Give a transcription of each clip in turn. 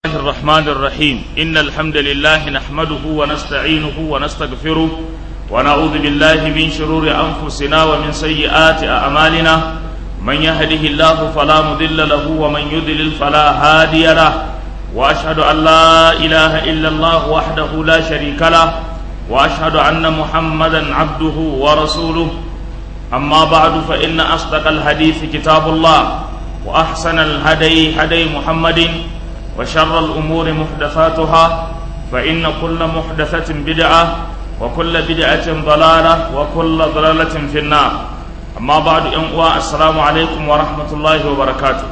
الله الرحمن الرحيم إن الحمد لله نحمده ونستعينه ونستغفره ونعوذ بالله من شرور أنفسنا ومن سيئات أعمالنا من يهده الله فلا مضل له ومن يضلل فلا هادي له وأشهد أن لا إله إلا الله وحده لا شريك له وأشهد أن محمدا عبده ورسوله أما بعد فإن أصدق الحديث كتاب الله وأحسن الهدي هدي محمد وشر الأمور محدثاتها فإن كل محدثة بدعة وكل بدعة ضلالة وكل ضلالة في النار أما بعد أنواع السلام عليكم ورحمة الله وبركاته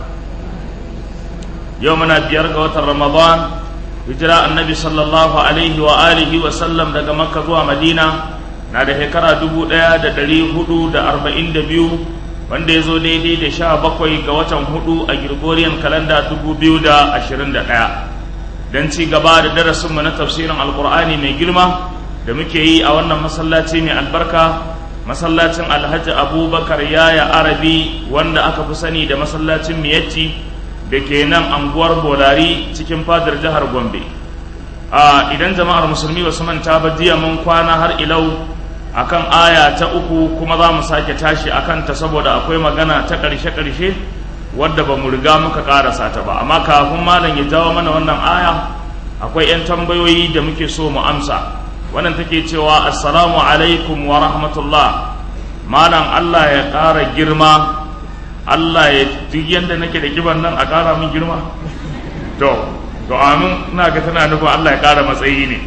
يومنا بيرقى رمضان هجراء النبي صلى الله عليه وآله وسلم daga Makka zuwa Madina na da shekara dubu ɗaya da ɗari hudu da arba'in da biyu wanda ya zo daidai da sha bakwai ga watan hudu a Gregorian kalanda dubu biyu da ashirin da ɗaya don ci gaba da darasinmu na tafsirin alkur'ani mai girma da muke yi a wannan masallaci mai albarka masallacin alhaji abubakar yaya arabi wanda aka fi sani da masallacin miyatti da ke nan anguwar bolari cikin fadar jihar gombe idan jama'ar musulmi ba su manta ba jiya mun kwana har ilau akan aya ta uku kuma za mu sake tashi akan ta saboda akwai magana ta ƙarshe-ƙarshe wadda ba mu riga muka ƙarasa ta ba amma kafin malam ya jawo mana wannan aya akwai 'yan tambayoyi da muke so mu amsa wannan take cewa assalamu alaikum wa rahmatullah malam Allah ya ƙara girma Allah ya duk yadda nake da kiban nan a ƙara min girma to to amin ina ga tana nufin Allah ya ƙara matsayi ne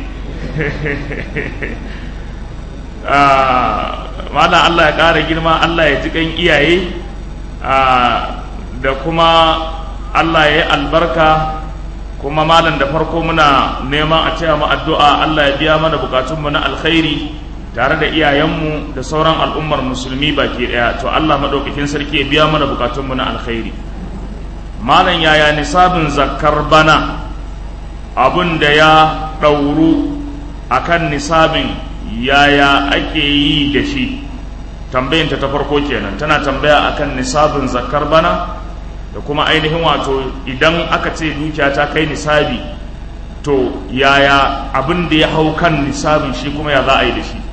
malam Allah ya ƙara girma Allah ya ji kan iyaye da kuma Allah ya yi albarka kuma malam da farko muna neman a cewa mu addu'a Allah ya biya mana bukatunmu na alkhairi tare da iyayenmu da sauran al'ummar musulmi baki ɗaya to Allah maɗaukakin sarki ya biya mana bukatunmu na alkhairi malam yaya nisabin zakkar bana abun da ya ɗauru akan nisabin yaya ake yi da shi tambayinta ta farko kenan tana tambaya akan nisabin zakar bana da kuma ainihin wato idan aka ce dukiya ta kai nisabi to yaya abin da ya hau kan nisabin shi kuma ya za a yi da shi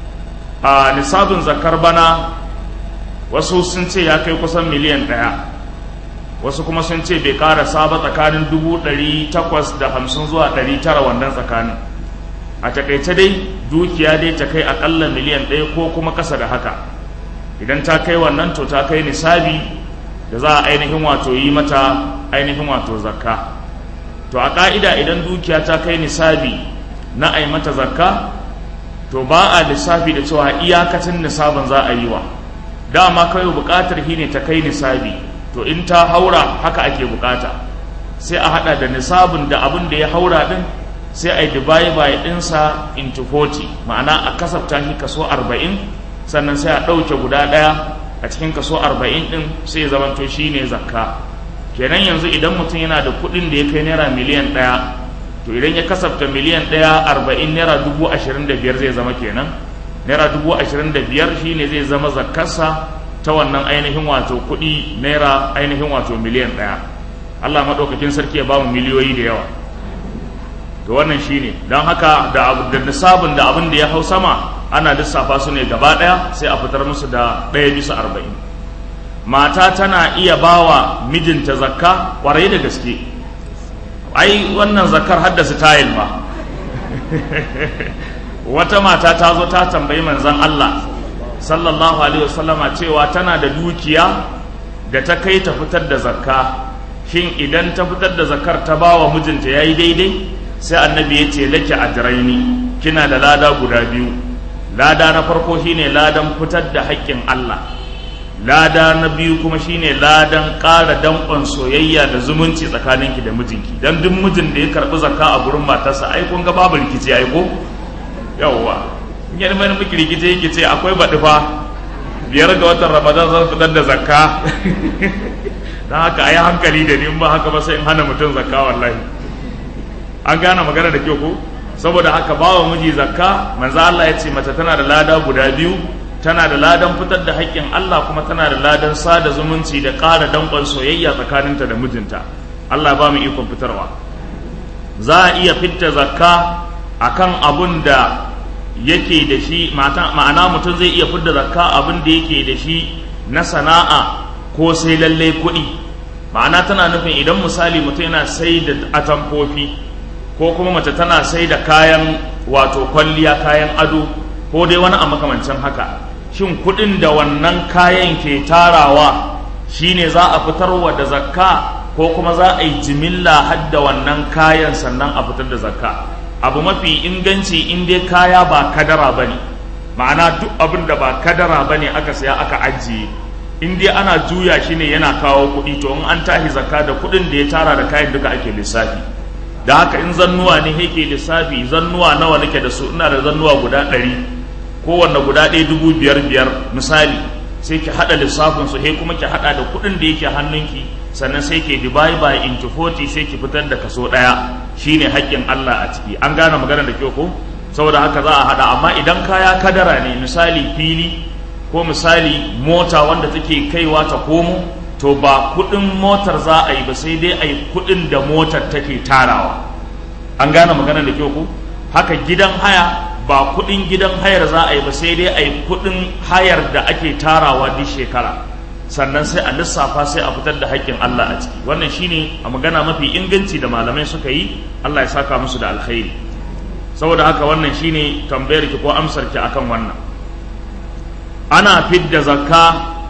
a nisabin zakar bana wasu sun ce ya kai kusan miliyan ɗaya wasu kuma sun ce bai ƙara saba tsakanin dubu ɗari takwas da hamsin zuwa ɗari tara wannan tsakanin a takaice dai dukiya dai ta kai akalla miliyan ɗaya ko kuma ƙasa da haka idan ta kai wannan to ta kai nisabi da za a ainihin wato yi mata ainihin wato zakka to a ƙa'ida idan dukiya ta kai nisabi na a yi mata zakka to ba a lissafi da cewa iyakacin nisabin za a yi wa dama kawai buƙatar shi ne ta kai nisabi to in ta haura haka ake buƙata sai a haɗa da nisabin da abin da ya haura ɗin sai a yi divide by ɗinsa into 40 ma'ana a kasafta shi kaso 40 sannan sai a ɗauke guda ɗaya a cikin kaso 40 ɗin sai zamanto shi ne zakka kenan yanzu idan mutum yana da kuɗin da ya kai naira miliyan ɗaya to idan ya kasafta miliyan ɗaya 40 naira dubu ashirin da biyar zai zama kenan naira dubu ashirin da biyar shi ne zai zama zakkarsa ta wannan ainihin wato kuɗi naira ainihin wato miliyan ɗaya allah maɗaukakin sarki ya ba mu miliyoyi da yawa to wannan shine don haka da da nisabin da abin da ya hau sama ana lissafa su ne gaba ɗaya sai a fitar musu da ɗaya bisa arba'in mata tana iya bawa mijinta zakka ƙwarai da gaske ai wannan zakkar haddasa tayil ba wata mata ta zo ta tambayi manzon Allah sallallahu alaihi wasallama cewa tana da dukiya da ta kai ta fitar da zakka shin idan ta fitar da zakkar ta bawa mijinta yayi daidai sai annabi ya ce laki ajraini kina da lada guda biyu lada na farko shine ladan fitar da haƙƙin Allah lada na biyu kuma shine ladan ƙara danƙon soyayya da zumunci tsakaninki da mijinki dan duk mijin da ya karɓi zakka a gurin matarsa ai kun ga babu rikici ai ko yawwa in ya mai miki rikici yake ce akwai baɗi fa biyar ga watan ramadan zan fitar da zakka dan haka ai hankali da ni in ba haka ba sai in hana mutum zakka wallahi an gane magana da kyau ko saboda haka bawa miji zakka manzo Allah ya ce mace tana da lada guda biyu tana da ladan fitar da haƙƙin Allah kuma tana da ladan sada zumunci da ƙara danƙon soyayya tsakaninta da mijinta Allah ba mu ikon fitarwa za a iya fitta zakka akan abun da yake da shi ma'ana mutum zai iya fidda zakka abin da yake da shi na sana'a ko sai lalle kuɗi ma'ana tana nufin idan misali mutum yana sai da atamfofi ko kuma mace tana sai da kayan wato kwalliya kayan ado ko dai wani a makamancin haka shin kuɗin da wannan kayan ke tarawa shine za a fitarwa da zakka ko kuma za a yi jimilla hadda wannan kayan sannan a fitar da zakka abu mafi inganci in dai kaya ba kadara ba ne ma'ana duk abin da ba kadara ba ne aka saya aka ajiye in dai ana juya shi ne yana kawo kuɗi to in an tahi zakka da kuɗin da ya tara da kayan duka ake lissafi da haka in zannuwa ne yake lissafi zannuwa nawa nake da su ina da zannuwa guda ɗari kowanne guda ɗaya dubu biyar biyar misali sai ki haɗa lissafin su he kuma ki haɗa da kuɗin da yake hannunki sannan sai ke divide by into 40 sai ki fitar da kaso ɗaya shine haƙƙin Allah a ciki an gane magana da kyau ko saboda haka za a haɗa amma idan kaya kadara ne misali fili ko misali mota wanda take kaiwa ta komo to ba kuɗin motar za a yi ba sai dai a yi kuɗin da motar take tarawa an gane magana da kyau ko haka gidan haya ba kuɗin gidan hayar za a yi ba sai dai a yi kuɗin hayar da ake tarawa duk shekara sannan sai a lissafa sai a fitar da haƙƙin Allah a ciki wannan shine a magana mafi inganci da malamai suka yi Allah ya saka musu da alkhairi saboda haka wannan shine tambayar ki ko amsar ki akan wannan ana fidda zakka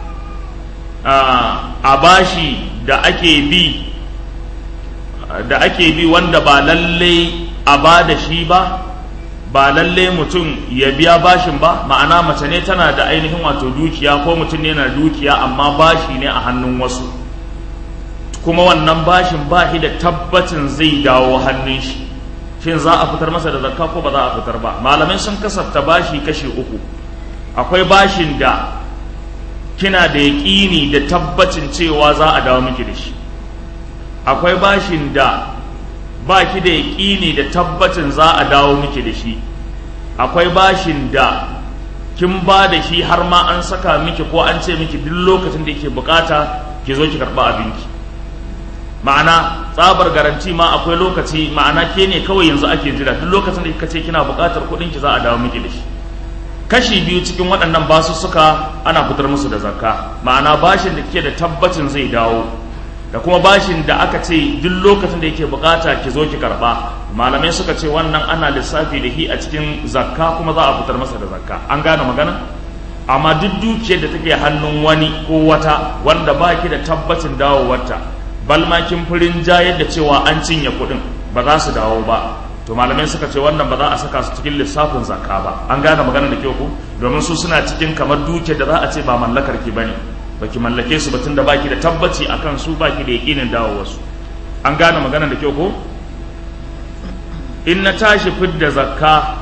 a bashi da ake bi da ake bi wanda ba lalle a ba da shi ba ba lalle mutum ya biya bashin ba ma'ana mace ne tana da ainihin wato dukiya ko mutum ne na dukiya amma bashi ne a hannun wasu kuma wannan bashin ba shi da tabbacin zai dawo hannun shi shin za a fitar masa da zakka ko ba za a fitar ba malamai sun kasafta bashi kashi uku akwai bashin da kina da yaƙini da tabbacin cewa za a dawo miki da shi akwai bashin da ba ki da yaƙini da tabbacin za a dawo miki da shi akwai bashin da kin ba da shi har ma an saka miki ko an ce miki duk lokacin da yake bukata ki zo ki karɓa abinki ma'ana tsabar garanti ma akwai lokaci ma'ana ke ne kawai yanzu ake jira duk lokacin da kika ce kina bukatar kuɗin ki za a dawo miki da shi kashi biyu cikin waɗannan basussuka ana fitar musu da zakka ma'ana bashin da kike da tabbacin zai dawo da kuma bashin da aka ce duk lokacin da yake bukata ki zo ki karba malamai suka ce wannan ana lissafi da shi a cikin zakka kuma za a fitar masa da zakka an gane magana amma duk dukiyar da take hannun wani ko wata wanda ba ki da tabbacin dawowarta balma kin furin jayar da cewa an cinye kuɗin ba za su dawo ba to malamai suka ce wannan ba za a saka su cikin lissafin zakka ba an gane magana da kyau ku domin su suna cikin kamar dukiyar da za a ce ba mallakar ki bane baki mallake su batun da baki da tabbaci akan su baki da yakinin dawo wasu an gane magana da kyau ko in na tashi fidda zakka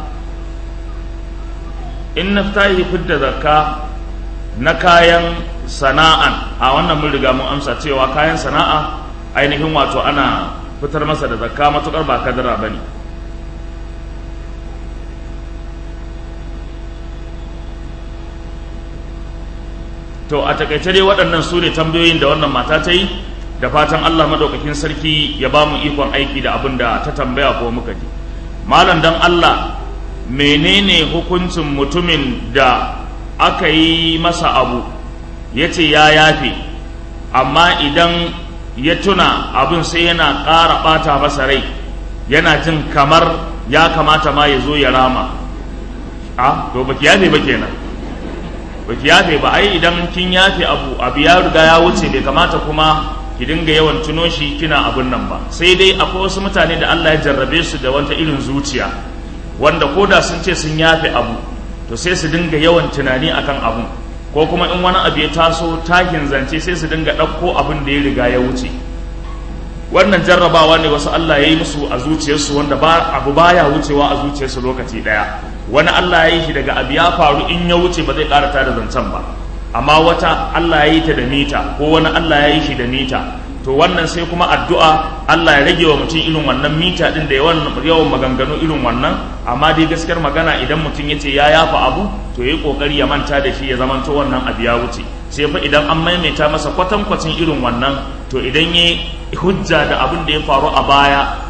in na tashi fidda zakka na kayan sana'an a wannan mun riga mun amsa cewa kayan sana'a ainihin wato ana fitar masa da zakka matukar ba kadara bane to a takaice dai waɗannan su ne tambayoyin da wannan mata ta yi da fatan Allah madaukakin sarki ya ba mu ikon aiki da abin da ta tambaya ko muka ji malam dan Allah menene hukuncin mutumin da aka yi masa abu ya ce ya yafe amma idan ya tuna abin sai yana ƙara ɓata masa rai yana jin kamar ya kamata ma ya zo ya rama a to baki yafe ba kenan baki yafe ba ai idan kin yafe abu abu ya riga ya wuce bai kamata kuma ki dinga yawan tuno shi kina abun nan ba sai dai akwai wasu mutane da Allah ya jarrabe su da wata irin zuciya wanda koda sun ce sun yafe abu to sai su dinga yawan tunani akan abun ko kuma in wani abu ya taso takin zance sai su dinga ɗauko abin da ya riga ya wuce wannan jarrabawa ne wasu Allah ya yi musu a zuciyarsu wanda ba abu baya wucewa a zuciyarsu lokaci ɗaya wani Allah ya yi shi daga abu ya faru in ya wuce ba zai ƙara da zancen ba amma wata Allah ya yi ta da mita ko wani Allah ya yi shi da mita to wannan sai kuma addu'a Allah ya rage wa mutum irin wannan mita din da yawan yawan maganganu irin wannan amma dai gaskiyar magana idan mutum ya ce ya yafa abu to yayi kokari ya manta da shi ya zamanto wannan abu ya wuce sai fa idan an maimaita masa kwatankwacin irin wannan to idan ya hujja da abin da ya faru a baya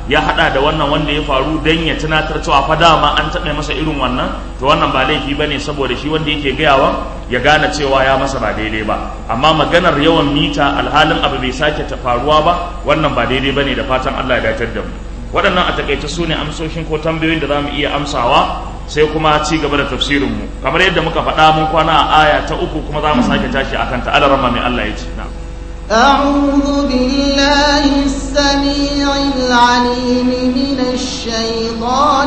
ya hada da wannan wanda ya faru dan ya tunatar cewa fa dama an taɓa masa irin wannan to wannan ba laifi bane saboda shi wanda yake gayawa ya gane cewa ya masa ba daidai ba amma maganar yawan mita alhalin abu bai sake ta faruwa ba wannan ba daidai bane da fatan Allah ya dacar da mu waɗannan a takaice su ne amsoshin ko tambayoyin da za mu iya amsawa sai kuma ci gaba da tafsirinmu kamar yadda muka faɗa mun kwana a aya ta uku kuma za mu sake tashi akan ta alarama mai Allah ya ce na'am أعوذ بالله السميع العليم من الشيطان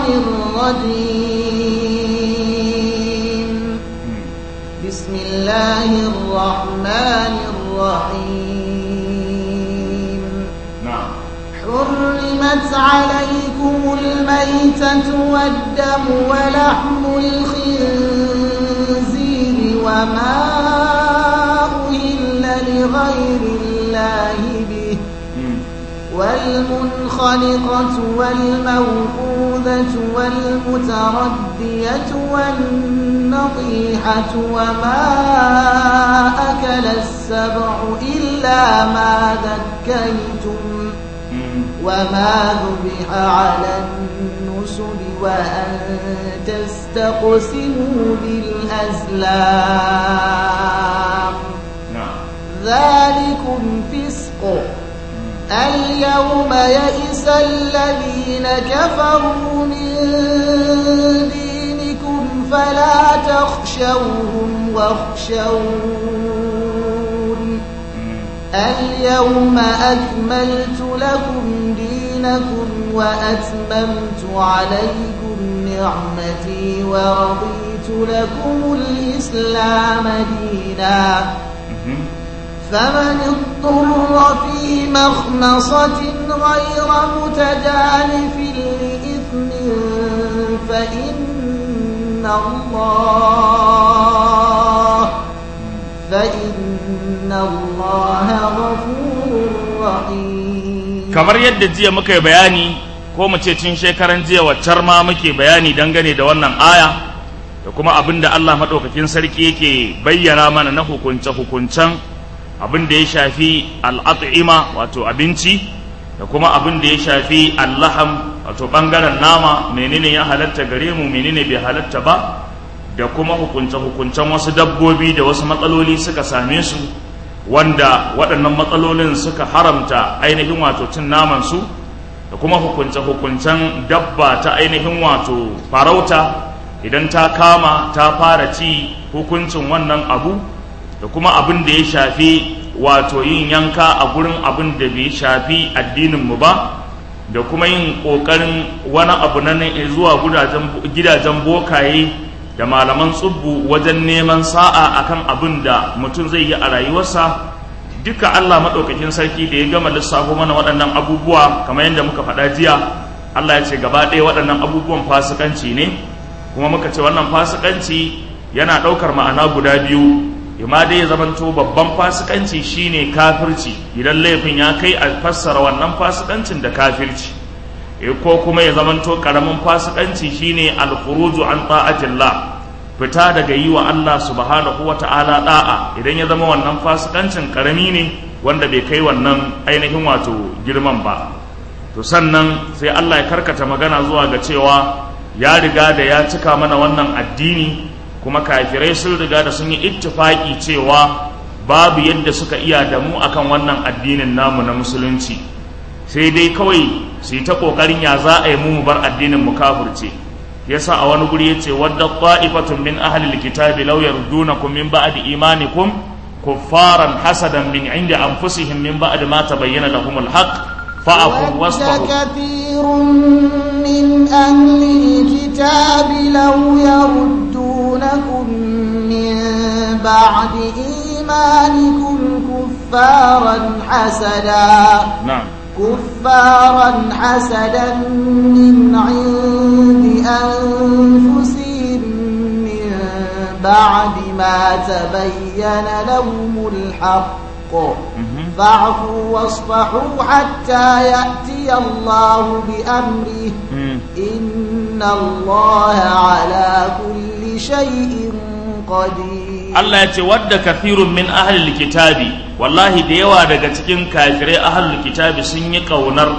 الرجيم بسم الله الرحمن الرحيم na'am حرمت عليكم الميتة والدم ولحم الخنزير وما أهل لغير الله به والمنخنقة والموقوذة والمتردية والنطيحة وما أكل السبع إلا ما ذكيتم وما ذبح على النسب وأن تستقسموا بالأزلام na'am ذلكم فسق اليوم يئس الذين كفروا من دينكم فلا تخشوهم واخشون اليوم أكملت لكم دينكم وأتممت عليكم نعمتي ورضيت لكم الإسلام دينا فمن اضطر في مخمصة غير متجانف لإثم فإن الله فإن الله غفور رحيم kamar yadda jiya muka yi bayani ko mu ce cin shekaran jiya waccar ma muke bayani dangane da wannan aya da kuma abin da Allah maɗaukakin sarki yake bayyana mana na hukunce-hukuncen abin da ya shafi al'at'ima wato abinci da kuma abin da ya shafi allaham wato ɓangaren nama menene ya halatta gare mu menene bai halatta ba da kuma hukunce-hukuncen wasu dabbobi da wasu matsaloli suka same su wanda waɗannan matsalolin suka haramta ainihin wato cin namansu da kuma hukunce-hukuncen dabba ta ainihin wato farauta idan ta kama ta fara ci hukuncin wannan abu da kuma abin da ya shafi wato yin yanka a gurin abin da bai shafi addininmu ba da kuma yin ƙoƙarin wani abu na zuwa gidajen bokaye da malaman tsubbu wajen neman sa'a akan abin da mutum zai yi a rayuwarsa duka Allah maɗaukakin sarki da ya gama lissafo mana waɗannan abubuwa kamar yadda muka faɗa jiya Allah ya ce gaba ɗaya waɗannan abubuwan fasikanci ne kuma muka ce wannan fasikanci yana ɗaukar ma'ana guda biyu imma dai ya zamanto babban fasikanci shine kafirci idan laifin ya kai a fassara wannan fasikancin da kafirci ko kuma ya zamanto karamin fasikanci shine alkhuruju an ta'atillah fita daga yi wa Allah subhanahu wa ta'ala da'a idan ya zama wannan fasikancin karami ne wanda bai kai wannan ainihin wato girman ba to sannan sai Allah ya karkata magana zuwa ga cewa ya riga da ya cika mana wannan addini kuma kafirai sun riga da sun yi ittifaki cewa babu yadda suka iya da mu akan wannan addinin namu na musulunci sai dai kawai su yi ta kokarin ya za a yi mu bar addinin mu kafirce yasa a wani guri yace wadda ta'ifatun min ahli alkitabi law yardunakum min ba'di imanikum kuffaran hasadan min indi anfusihim min ba'di ma tabayyana lahum alhaq fa'fu ود wasfahu كثير من أهل الكتاب لو يردونكم من بعد إيمانكم كفارا حسدا na'am كفارا حسدا من عند أنفسهم من بعد ما تبين لهم الحق mhm, فاعفوا واصفحوا حتى يأتي الله بأمره mm. إن الله على كل شيء قدير Allah ya ce wadda kafirun min ahlil kitabi wallahi da yawa daga cikin kafirai ahlul kitabi sun yi kaunar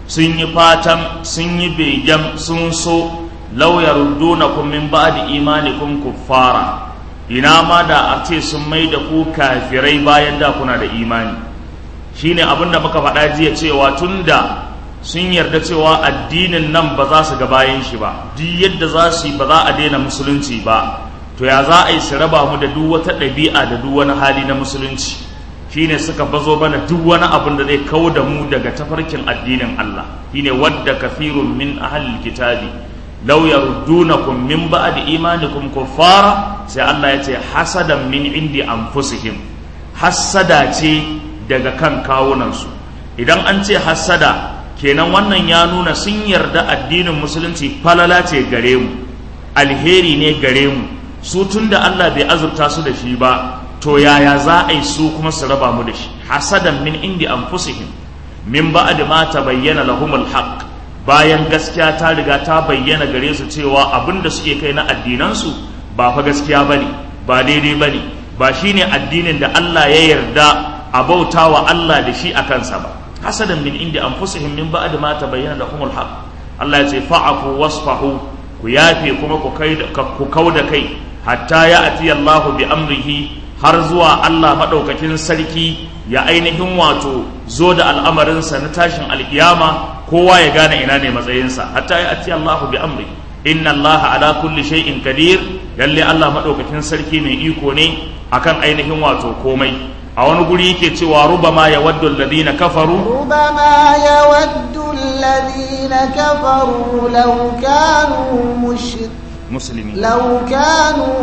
sun yi fatan sun yi begen sun so law yaruddunakum min ba'di imanikum kuffara ina ma da a ce sun mai da ku kafirai bayan da kuna da imani shine abin da muka faɗa jiya cewa tunda sun yarda cewa addinin nan ba za su ga bayan shi ba duk yadda za su yi ba za a daina musulunci ba to ya za a yi su raba mu da duk wata ɗabi'a da duk wani hali na musulunci shine suka bazo bana duk wani abin da zai kawo da mu daga tafarkin addinin Allah shine wadda kafirun min ahlil kitabi law yaruddunakum min ba'di imanikum kuffara sai Allah ya ce hasadan min indi anfusihim hasada ce daga kan kawunansu idan an ce hasada kenan wannan ya nuna sun yarda addinin musulunci falala ce gare mu alheri ne gare mu su tunda Allah bai azurta su da shi ba to yaya za a yi su kuma su raba mu da shi hasadan min indi anfusihim min ba'd ma tabayyana lahumul haqq bayan gaskiya ta riga ta bayyana gare su cewa abin da suke kai na addinansu ba fa gaskiya bane ba daidai bane ba shine addinin da Allah ya yarda a bauta wa Allah da shi a kansa ba hasadan min indi anfusihim min ba'd ma tabayyana lahumul haqq Allah ya ce fa'afu wasfahu ku yafe kuma ku kai ku kauda kai hatta ya ati Allah bi amrihi har zuwa Allah madaukakin sarki ya ainihin wato zo da al'amarinsa na tashin alkiyama kowa ya gane ina ne matsayinsa hatta ya ati Allah bi amri inna Allah ala kulli shay'in qadir lalle Allah madaukakin sarki mai iko ne akan ainihin wato komai a wani guri yake cewa rubama ya waddu alladhina kafaru ربما يود الذين كفروا لو كانوا مشرك muslimi لو كانوا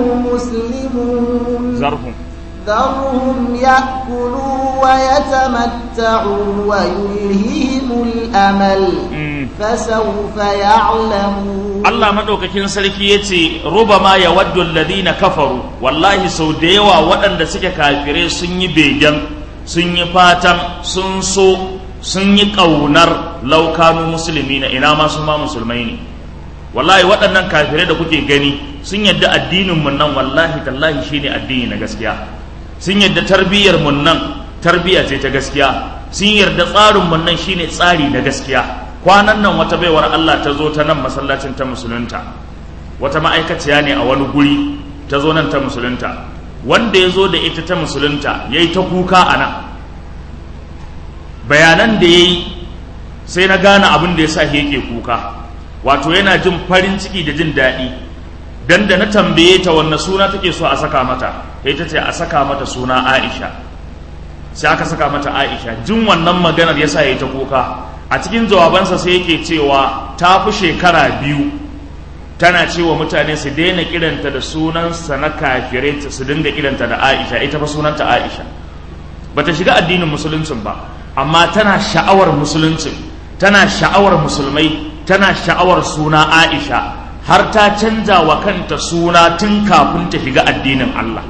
مسلمون zarhum ذرهم يأكلوا ويتمتعوا ويلههم الأمل Mm. فسوف يعلمون Allah madaukakin sarki yace rubama ya waddu alladhina kafaru wallahi sau da yawa waɗanda suke kafirai sun yi begen sun yi fatan sun so sun yi ƙaunar laukanu musulmi na ina ma sun ma musulmai ne wallahi waɗannan kafirai da kuke gani sun yadda addinin mun nan wallahi tallahi shine addini na gaskiya sun yadda tarbiyyar mun nan tarbiyya ce ta gaskiya sun yarda tsarin mun nan shine tsari na gaskiya kwanan nan wata baiwar Allah ta zo ta nan masallacin ta musulunta wata ma'aikaciya ne a wani guri ta zo nan ta musulunta wanda ya zo da ita ta musulunta ya yi ta kuka a nan bayanan da ya yi sai na gane abin da ya sa yake kuka wato yana jin farin ciki da jin daɗi dan da na tambaye ta wanne suna take so a saka mata sai ta ce a saka mata suna Aisha sai aka saka mata Aisha jin wannan maganar yasa yayi ta kuka a cikin jawabansa sai yake cewa ta fi shekara biyu tana cewa mutane su daina kiranta da sunansa na kafirai su dinga kiranta da Aisha ita fa sunanta Aisha bata shiga addinin musuluncin ba amma tana sha'awar musuluncin tana sha'awar musulmai tana sha'awar suna Aisha har ta canza wa kanta suna tun kafin ta shiga addinin Allah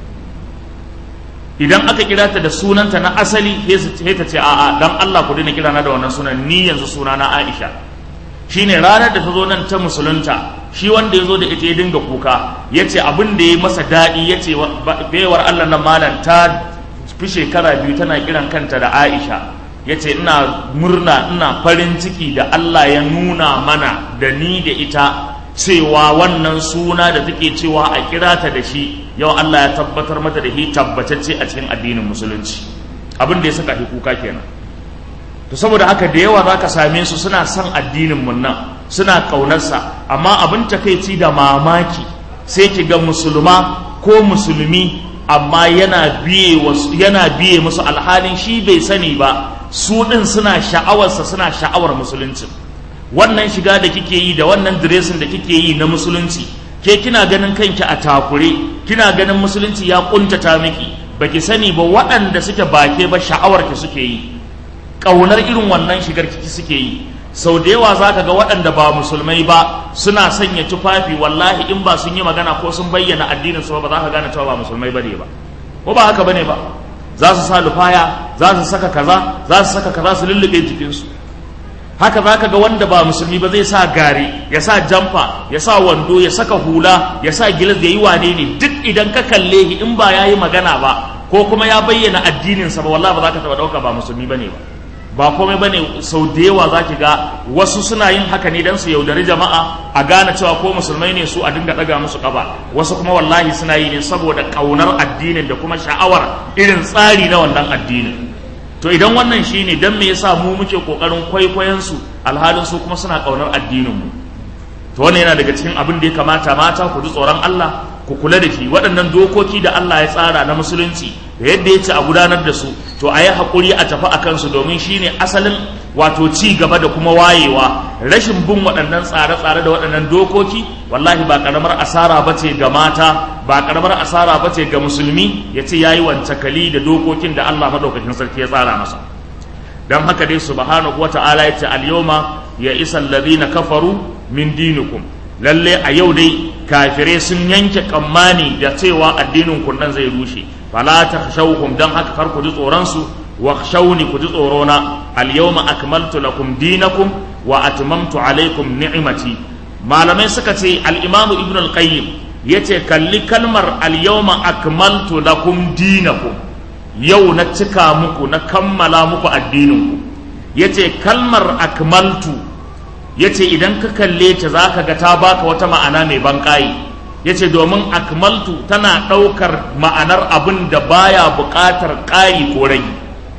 idan aka kira ta da sunanta na asali sai ta ce a'a dan Allah ku daina kira na da wannan sunan ni yanzu suna na Aisha shine ranar da ta zo nan ta musulunta shi wanda ya zo da ita ya dinga kuka ya ce abin da ya masa daɗi ya ce baiwar Allah na malam ta fi shekara biyu tana kiran kanta da Aisha ya ce ina murna ina farin ciki da Allah ya nuna mana da ni da ita cewa wannan suna da take cewa a kira ta da shi yau Allah ya tabbatar mata da shi tabbatacce a cikin addinin musulunci abin da ya saka shi kuka kenan to saboda haka da yawa zaka same su suna son addinin mun nan suna kaunarsa amma abin takeici da mamaki sai ki ga musulma ko musulmi amma yana biye wasu yana biye musu alhalin shi bai sani ba su din suna sha'awarsa suna sha'awar musulunci wannan shiga da kike yi da wannan diresin da kike yi na musulunci ke kina ganin kanki a takure kina ganin musulunci ya kuntata miki baki sani ba waɗanda suke bake ba sha'awar ki suke yi ƙaunar irin wannan shigar kiki suke yi sau da yawa za ka ga waɗanda ba musulmai ba suna sanya tufafi wallahi in ba sun yi magana ko sun bayyana addinin su ba za ka gane cewa ba musulmai bane ba ko ba haka bane ba za su sa lufaya za su saka kaza za su saka kaza su lullube jikinsu haka za ka ga wanda ba musulmi ba zai sa gari ya sa jamfa ya sa wando ya saka hula ya sa gilas ya yi wane ne duk idan ka kalle shi in ba ya yi magana ba ko kuma ya bayyana addininsa ba wallahi ba za ka taɓa ɗauka ba musulmi ba ne ba ba komai bane sau da yawa za ki ga wasu suna yin haka ne don su yaudari jama'a a gane cewa ko musulmai ne su a dinga ɗaga musu ƙafa wasu kuma wallahi suna yi ne saboda ƙaunar addinin da kuma sha'awar irin tsari na wannan addinin to idan wannan shine dan me yasa mu muke kokarin kwaikwayon su alhalin su kuma suna kaunar addinin mu to wannan yana daga cikin abin da ya kamata mata ku ji tsoron Allah ku kula da shi waɗannan dokoki da Allah ya tsara na musulunci da yadda ya ce a gudanar da su to a yi haƙuri a tafi a kansu domin shine asalin wato ci gaba da kuma wayewa rashin bin waɗannan tsare-tsare da waɗannan dokoki wallahi ba ƙaramar asara ba ce ga mata ba ƙaramar asara ba ce ga musulmi ya ce ya yi wancakali da dokokin da Allah maɗaukakin sarki ya tsara masa don haka dai subhanahu wa ta'ala ya ce al-yawma ya isa alladhina kafaru min dinikum lalle a yau dai kafirai sun yanke kammani da cewa addinin kun nan zai rushe fala takhshawhum dan haka kar ku ji tsoron su wakhshawni ku ji tsoro na al-yawma akmaltu lakum dinakum wa atmamtu alaykum ni'mati malamai suka ce al-imamu ibn al-qayyim yace kalli kalmar al-yawma akmaltu lakum dinakum yau na cika muku na kammala muku addininku yace kalmar akmaltu yace idan ka kalle ta zaka ga ta baka wata ma'ana mai banƙayi yace domin akmaltu tana ɗaukar ma'anar abin da baya buƙatar ƙari ko rage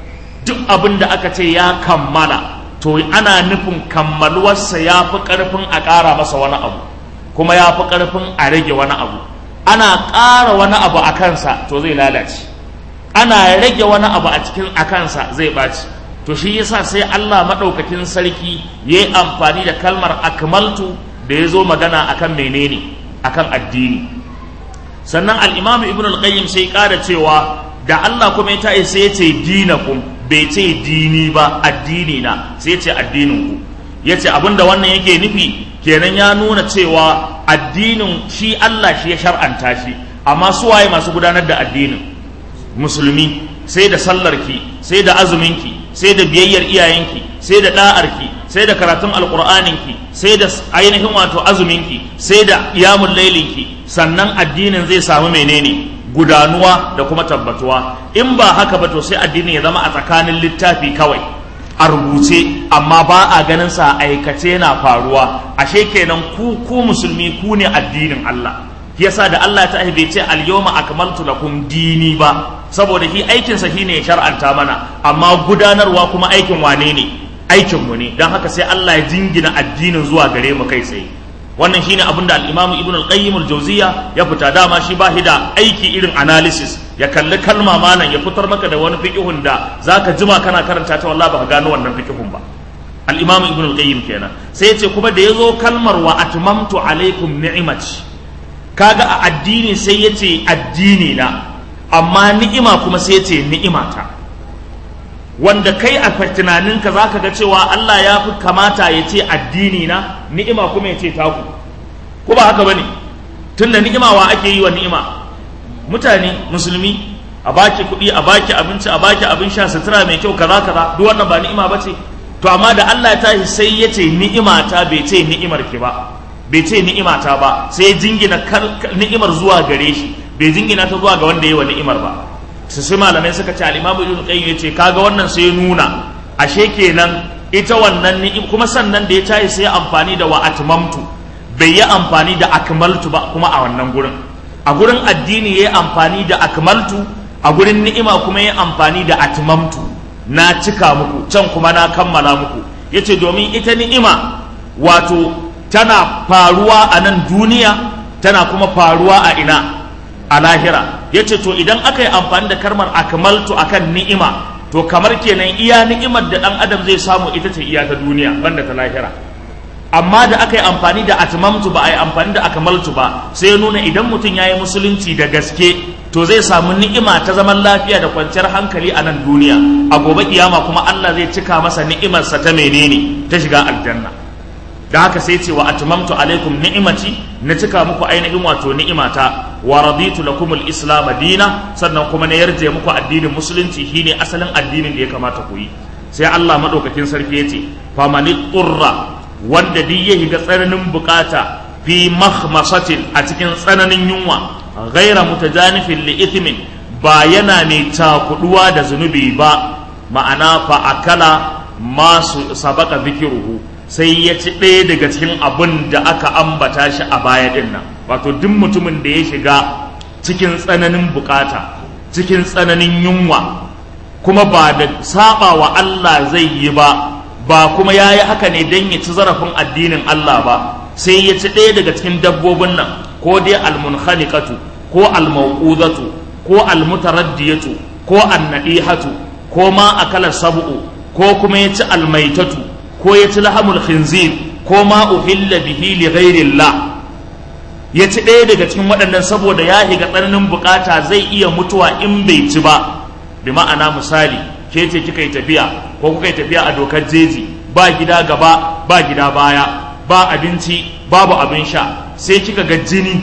duk abin da aka ce ya kammala to ana nufin kammaluwarsa ya fi ƙarfin a ƙara masa wani abu kuma ya fi ƙarfin a rage wani abu ana ƙara wani abu a kansa to zai lalace ana rage wani abu a cikin a kansa zai ɓaci to shi yasa sai Allah maɗaukakin sarki ya yi amfani da kalmar akmaltu da ya zo magana akan menene akan addini sannan al'imamu ibn al-qayyim sai ƙara cewa da Allah kuma ya ta'i sai ya ce dinakum bai ce dini ba addini na sai ya ce addinin ku ya ce abinda wannan yake nufi kenan ya nuna cewa addinin shi Allah shi ya shar'anta shi amma su waye masu gudanar da addinin musulmi sai da sallarki sai da azuminki sai da biyayyar iyayenki sai da da'arki sai da karatun alkur'aninki sai da ainihin wato azuminki sai da iyamun lailinki sannan addinin zai samu menene gudanuwa da kuma tabbatuwa in ba haka ba to sai addinin ya zama a tsakanin littafi kawai a rubuce amma ba a ganin sa aikace na faruwa ashe kenan ku ku musulmi ku ne addinin Allah yasa da Allah ta bai ce al-yawma akmaltu lakum dini ba saboda shi aikinsa shine ya shar'anta mana amma gudanarwa kuma aikin wane ne aikin mu ne don haka sai Allah ya jingina addinin zuwa gare mu kai tsaye wannan shine abin da al-Imam Ibn al-Qayyim al-Jawziyya ya fita dama shi ba da aiki irin analysis ya kalli kalma malam ya fitar maka da wani fiqhun da zaka jima kana karanta ta wallahi baka gano wannan fiqhun ba al-Imam Ibn al-Qayyim kenan sai ya ce kuma da yazo kalmar wa atmamtu alaikum ni'imati kaga a addini sai ya ce addini na amma ni'ima kuma sai ce ni'imata wanda kai a tunaninka za ka ga cewa Allah ya fi kamata ya ce addini na ni'ima kuma ya ce taku ko ba haka ba ne tun da ni'ima wa ake yi wa ni'ima mutane musulmi a baki kuɗi a baki abinci a baki abin sha sutura mai kyau kaza kaza duk wannan ba ni'ima ba ce to amma da Allah ya tashi sai ya ce ni'imata bai ce ni'imar ki ba bai ce ni'imata ba sai jingina ni'imar zuwa gare shi bai jingina ta zuwa ga wanda ya wa ni'imar ba su sai malamai suka ce al-imamu ibn qayyim yace kaga wannan sai nuna ashe kenan ita wannan ni'im kuma sannan da ya tayi sai amfani da wa atmamtu bai yi amfani da akmaltu ba kuma a wannan gurin a gurin addini yayi amfani da akmaltu a gurin ni'ima kuma yayi amfani da atmamtu na cika muku can kuma na kammala muku yace domin ita ni'ima wato tana faruwa a nan duniya tana kuma faruwa a ina a lahira ya ce to idan aka yi amfani da karmar akmaltu akan ni'ima to kamar kenan iya ni'imar da ɗan adam zai samu ita ce iya ta duniya banda ta lahira amma da aka yi amfani da atmamtu ba a yi amfani da akmaltu ba sai ya nuna idan mutum ya yi musulunci da gaske to zai samu ni'ima ta zaman lafiya da kwanciyar hankali a nan duniya a gobe kiyama kuma Allah zai cika masa ni'imarsa ta menene ta shiga aljanna da haka sai ce wa atmamtu alaikum ni'imati na cika muku ainihin wato ni'imata wa raditu lakum al-islam dina sannan kuma na yarje muku addinin musulunci shine asalin addinin da ya kamata ku yi sai Allah madaukakin sarki ya ce famani qurra wanda duk ya higa tsananin bukata fi makhmasatin a cikin tsananin yunwa ghaira mutajanifin li ithmin ba yana mai takuduwa da zunubi ba ma'ana fa akala ma su sabaka zikiruhu sai ya ci ɗaya daga cikin abin da aka ambata shi a baya din nan wato duk mutumin da ya shiga cikin tsananin bukata cikin tsananin yunwa kuma ba da saba wa Allah zai yi ba ba kuma ya yi haka ne don ya ci zarafin addinin Allah ba sai ya ci ɗaya daga cikin dabbobin nan ko dai almunkhaliqatu ko almauqudatu ko almutaraddiyatu ko annadihatu ko ma akala sab'u ko kuma ya ci almaitatu ko ya ci lahamul khinzir ko ma uhilla bihi li ghairillah ya ci ɗaya daga cikin waɗannan saboda ya higa tsananin bukata zai iya mutuwa in bai ci ba bi ma'ana misali ke ce kika yi tafiya ko kuka yi tafiya a dokar jeji ba gida gaba ba gida baya ba abinci babu abin sha sai kika ga jini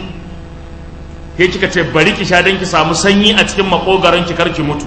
ke kika ce bari ki sha don ki samu sanyi a cikin makogaron ki karki mutu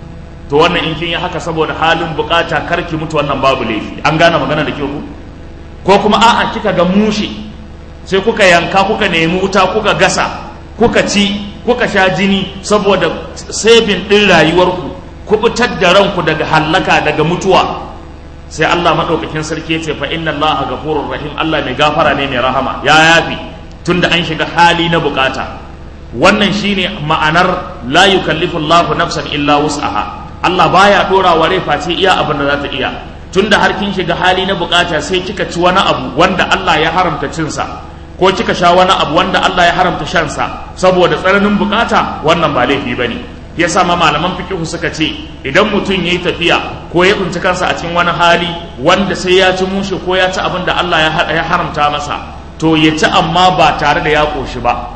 to wannan in kin yi haka saboda halin bukata karki mutu wannan babu laifi an gane magana da ke ku ko kuma a'a kika ga mushi sai kuka yanka kuka nemi wuta kuka gasa kuka ci kuka sha jini saboda sabin ɗin rayuwarku kubutar da ranku daga hallaka daga mutuwa sai Allah maɗaukakin sarki ya ce fa inna Allah gafurur rahim Allah mai gafara ne mai rahama ya yafi tunda an shiga hali na bukata wannan shine ma'anar la yukallifu Allah nafsan illa wus'aha Allah baya dora wa rai face iya abin da za ta iya tunda har kin shiga hali na bukata sai kika ci wani abu wanda Allah ya haramta cinsa ko kika sha wani abu wanda Allah ya haramta shansa saboda tsananin bukata wannan ba laifi bane yasa ma malaman fikihu suka ce idan mutum yayi tafiya ko ya tsinci kansa a cikin wani hali wanda sai ya ci mushe ko ya ci abin da Allah ya haramta masa to ya ci amma ba tare da ya koshi ba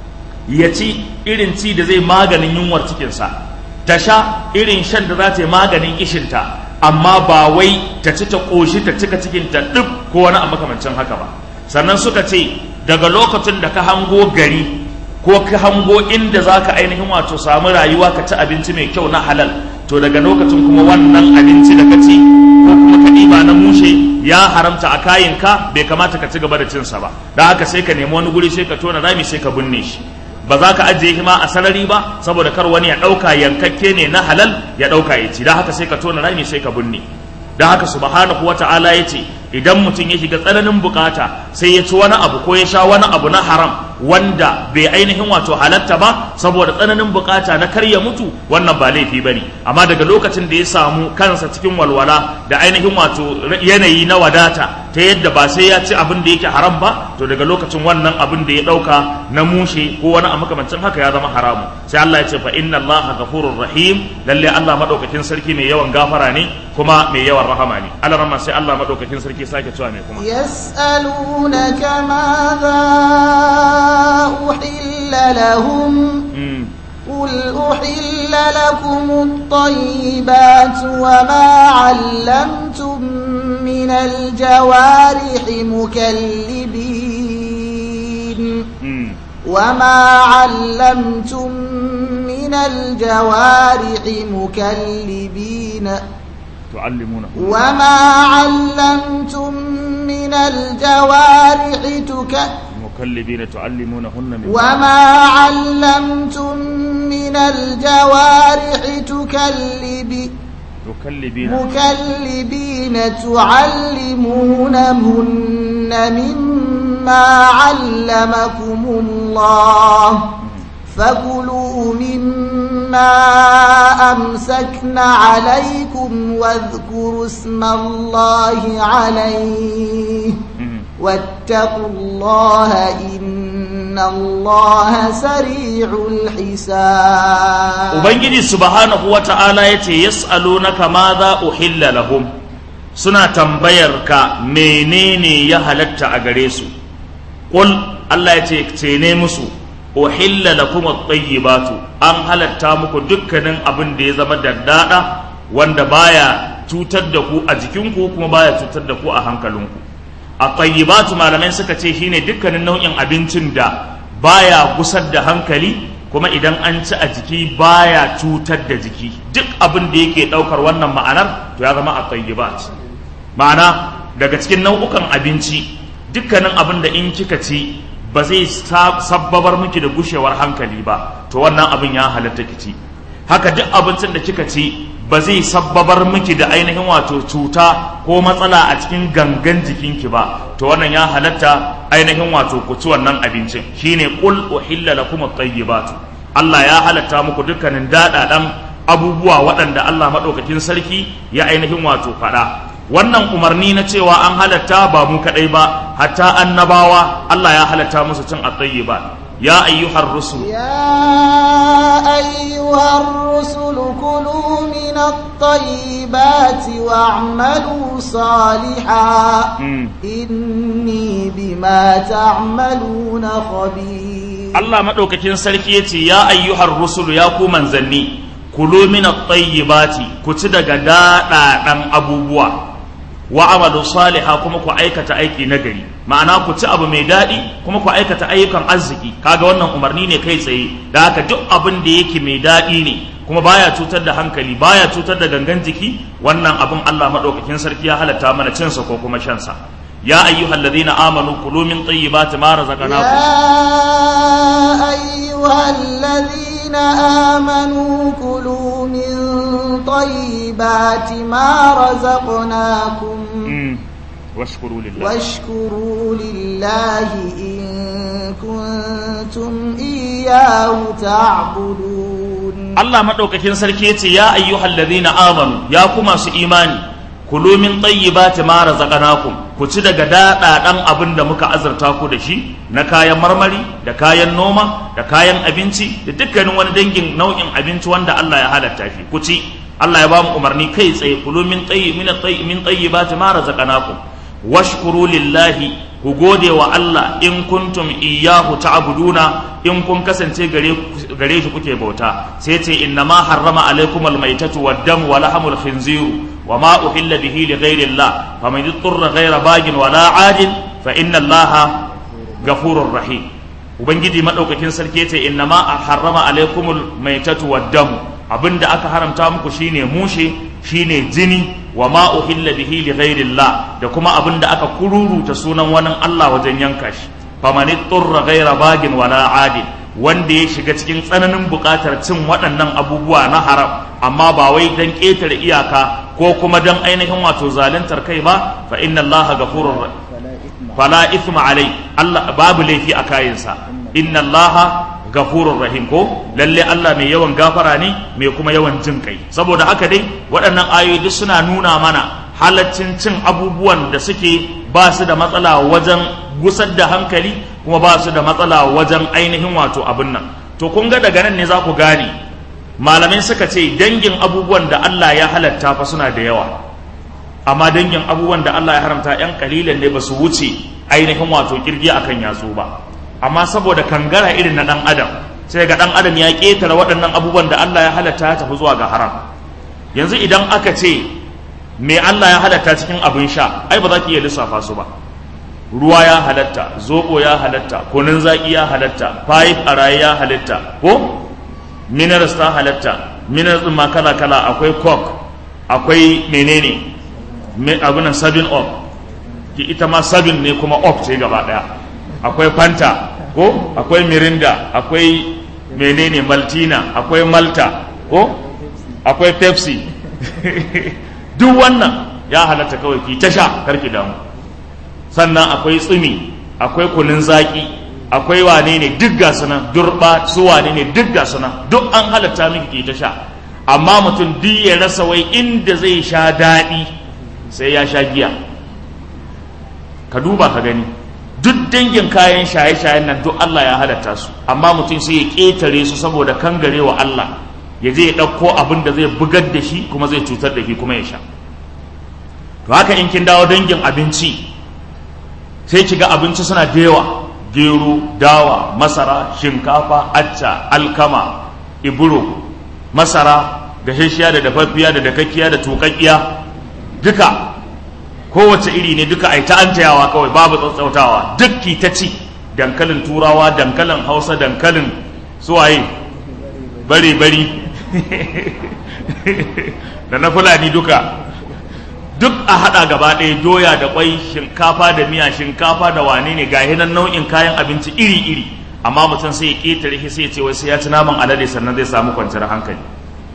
ya ci irin ci da zai maganin yunwar cikinsa ta sha irin shan da za ta yi maganin kishinta amma ba wai ta ci ta koshi ta cika cikinta duk ko wani a makamancin haka ba sannan suka ce daga lokacin da ka hango gari ko ka hango inda za ka ainihin wato samu rayuwa ka ci abinci mai kyau na halal to daga lokacin kuma wannan abinci da ka ci ko kuma ka ɗiba na mushe ya haramta a kayanka bai kamata ka ci gaba da cinsa ba da haka sai ka nemi wani guri sai ka tona rami sai ka binne shi ba za ka ajiye shi ma a sarari ba saboda kar wani ya ɗauka yankakke ne na halal ya ɗauka ya ci da haka sai ka tona rami sai ka binne da haka subhanahu wata'ala ya ce idan mutum ya shiga tsananin bukata sai ya ci wani abu ko ya sha wani abu na haram wanda bai ainihin wato halatta ba saboda tsananin bukata na karya mutu wannan ba laifi ba ne amma daga lokacin da ya samu kansa cikin walwala da ainihin wato yanayi na wadata ta yadda ba sai ya ci abin da yake haram ba to daga lokacin wannan abin da ya dauka na mushe ko wani a makamancin haka ya zama haramu sai Allah ya ce fa inna Allah ghafurur rahim lalle Allah madaukakin sarki mai yawan gafara ne kuma mai yawan rahama ne Allah rama sai Allah madaukakin sarki sake cewa mai kuma yas'alunaka madha uhilla lahum قل أحل لكم الطيبات وما علمتم من الجوارح مكلبين وما علمتم من الجوارح مكلبين تعلمونه وما علمتم من الجوارح تكلبين مكلبين تعلمونهن من وما علمتم من الجوارح تكلبي تكلبين مكلبين تعلمونهن مما علمكم الله فكلوا مما أمسكن عليكم واذكروا اسم الله عليه واتقوا الله إن الله سريع الحساب Ubangiji subhanahu wa ta'ala ya ce, Yas'alunaka ma za uhilla lahum suna tambayar ka menene ya halatta a gare su. Ƙul Allah ya ce, ce ne musu, uhilla lakum at-tayyibatu an halatta muku dukkanin abin da ya zama daddada wanda baya cutar da ku a jikinku kuma baya cutar da ku a hankalinku. a tayyibatu malamai suka ce shine dukkanin nau'in abincin da baya gusar da hankali kuma idan an ci a jiki baya cutar da jiki duk abin da yake daukar wannan ma'anar to ya zama a tayyibat ma'ana daga cikin nau'ukan abinci dukkanin abin da in kika ci ba zai sabbabar miki da gushewar hankali ba to wannan abin ya halatta kici haka duk abincin da kika ci ba zai sabbabar miki da ainihin wato cuta ko matsala a cikin gangan jikinki ba to wannan ya halatta ainihin wato ku ci wannan abincin shine qul uhilla lakum at-tayyibatu Allah ya halatta muku dukkanin dadadan abubuwa waɗanda Allah madaukakin sarki ya ainihin wato faɗa wannan umarni na cewa an halatta ba mu kadai ba hatta annabawa Allah ya halatta musu cin at-tayyibat ya ayyuhar rusul يا أيها الرسل كلوا من الطيبات واعملوا صالحا Mm. إني بما تعملون خبير Allah maɗaukakin sarki ya ce ya ayyuhar rusulu ya ku manzanni kulu min at-tayyibati ku ci daga daɗaɗan abubuwa wa amalu saliha kuma ku aikata aiki nagari ma'ana ku ci abu mai daɗi kuma ku aikata ayyukan arziki kaga wannan umarni ne kai tsaye da haka duk abin da yake mai daɗi ne kuma baya cutar da hankali baya cutar da gangan jiki wannan abin Allah maɗaukakin sarki ya halatta mana cinsa ko kuma shansa ya ayyuhallazina amanu kulu min tayyibati ma razaqnakum يا أيها الذين آمنوا كلوا من طيبات ما رزقناكم Mm. washkuru lillahi واشكروا لله إن كنتم إياه تعبدون Allah madaukakin sarki yace ya ayyuhal ladhina amanu ya ku masu imani kulu min tayyibati ma razaqnakum ku ci daga daɗaɗan abin da muka azurta ku da shi na kayan marmari da kayan noma da kayan abinci da dukkanin wani dangin nau'in abinci wanda Allah ya halatta shi ku ci Allah ya ba mu umarni kai tsaye kulu min tayyi min tayyi min tayyibati ma razaqnakum washkuru lillahi ku gode wa Allah in kuntum iyyahu ta'buduna in kun kasance gare gare shi kuke bauta sai ce inna ma harrama alaikum almaitatu wad-dam wa lahmul khinziru wa ma uhilla bihi li ghayri Allah faman yuttara ghayra bagin wa la 'adin fa inna Allah ghafurur rahim ubangiji madaukakin sarki ce inna ma harrama alaikum almaitatu wad-dam abinda aka haramta muku shine mushe shine jini wa ma uhilla bihi li ghairillah da kuma abin da aka kururuta sunan wani Allah wajen yanka shi faman turra ghaira bagin wala adil wanda ya shiga cikin tsananin buƙatar cin waɗannan abubuwa na haram amma ba wai dan ƙetare iyaka ko kuma dan ainihin wato zaluntar kai ba fa inna Allah ghafurur fala ithma alai Allah babu laifi a kayansa inna Allah gafurur rahim ko lalle Allah mai yawan gafara ne mai kuma yawan jin kai saboda haka dai waɗannan ayoyi duk suna nuna mana halaccin cin abubuwan da suke ba su da matsala wajen gusar da hankali kuma ba su da matsala wajen ainihin wato abin nan to kun ga daga nan ne za ku gane malamai suka ce dangin abubuwan da Allah ya halatta fa suna da yawa amma dangin abubuwan da Allah ya haramta yan kalilan ne ba su wuce ainihin wato kirgi akan yatsu ba amma saboda kangara irin na dan adam sai ga dan adam ya ketare waɗannan abubuwan da Allah ya halatta ya tafi zuwa ga haram yanzu idan aka ce me Allah ya halatta cikin abin sha ai ba za ki iya lissafa su ba ruwa ya halatta zobo ya halatta kunun zaki ya halatta five a raye ya halatta ko minerals ta halatta minerals ma kala kala akwai coke akwai menene abinan sabin up ki ita ma sabin ne kuma up ce gaba daya akwai fanta ko akwai mirinda akwai menene maltina akwai malta ko akwai pepsi duk wannan ya halatta kawai ki ta sha karki damu sannan akwai tsumi akwai kunun zaki akwai wane ne duk ga suna durba su wane ne duk ga suna duk an halatta miki ki ta sha amma mutum duk ya rasa wai inda zai sha daɗi sai ya sha giya ka duba ka gani duk dangin kayan shaye-shayen nan duk Allah ya halatta su amma mutum sai ya ƙetare su saboda kangare wa Allah ya je ya ɗauko abin da zai bugar da shi kuma zai cutar da shi kuma ya sha to haka in kin dawo dangin abinci sai ki ga abinci suna da yawa gero dawa masara shinkafa acca alkama iburo masara gashashiya da dafaffiya da dakakkiya da tukakkiya duka kowace iri ne duka ai ta an tayawa kawai babu tsautsautawa duk ki ta ci dankalin turawa dankalin hausa dankalin suwaye bari bari da na fulani duka duk a hada gaba ɗaya doya da kwai shinkafa da miya shinkafa da wane ne ga nan nau'in kayan abinci iri iri amma mutum sai ya ƙetare shi sai ya ce wai sai ya ci naman alade sannan zai samu kwanciyar hankali